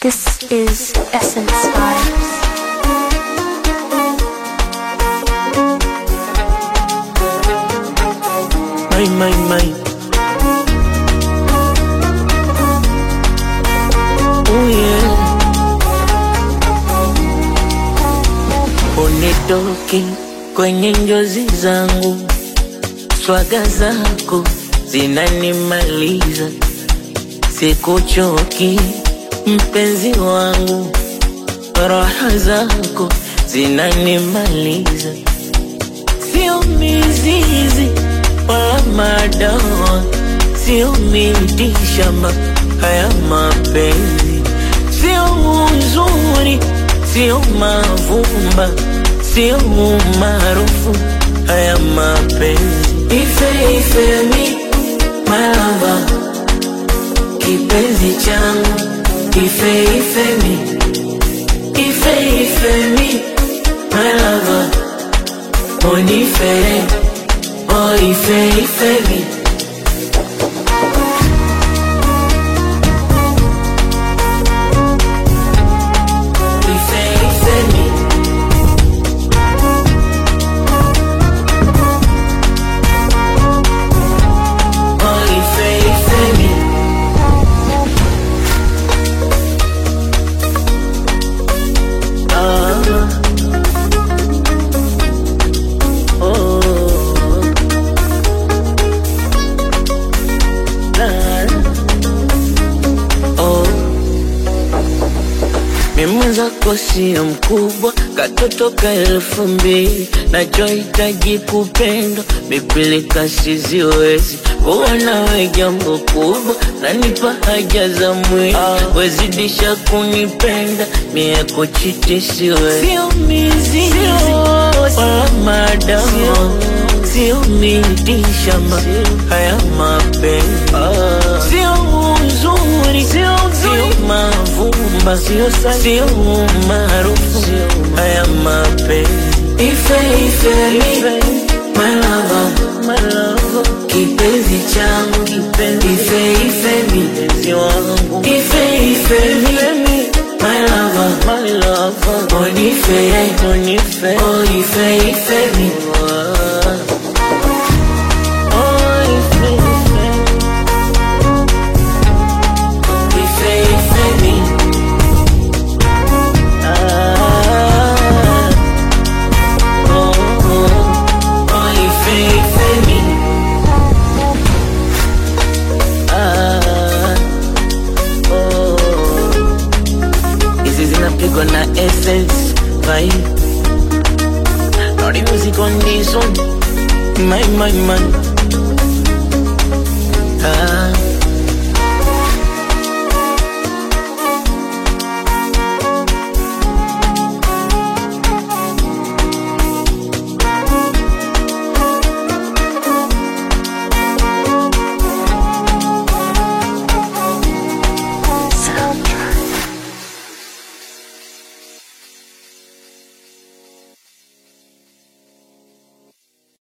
This is Essence Vibes. My, my, my. Oh yeah. Unitoke kwenye njozi zangu, swaga zako zinanimaliza, sikuchoki mpenzi wangu, raha zako zinanimaliza, sio mizizi wala madawa, sio miti shamba, haya mapenzi sio uzuri, sio mavumba, sio umaarufu, haya mapenzi ife ife mi malava, kipenzi changu ife ife mi ife ife mi malava, onifere oh ife ife mi ife ife mi oh ife ife mi ah oh la oh mimi zako sio mkubwa, katoto ka elfu mbili nachohitaji kupendwa, mipilika siziwezi kuwa nawe jambo kubwa, nanipa haja za mwili wezidisha kunipenda, mie kuchiti siwezi, sio mizizi wala madawa, sio miti shamba, haya mapenzi sio uzuri, sio mavumba, sio umaarufu, haya mapenzi ife ife mi my lover, kipenzi changu ife ife mi ife ife mi my lover, onifere oh ife ife mi Oh, ife ife ife ife mi ah oh oh oh ife ife mi ah oh hizi zinapigwa na essence vibe Naughty music on this one my my man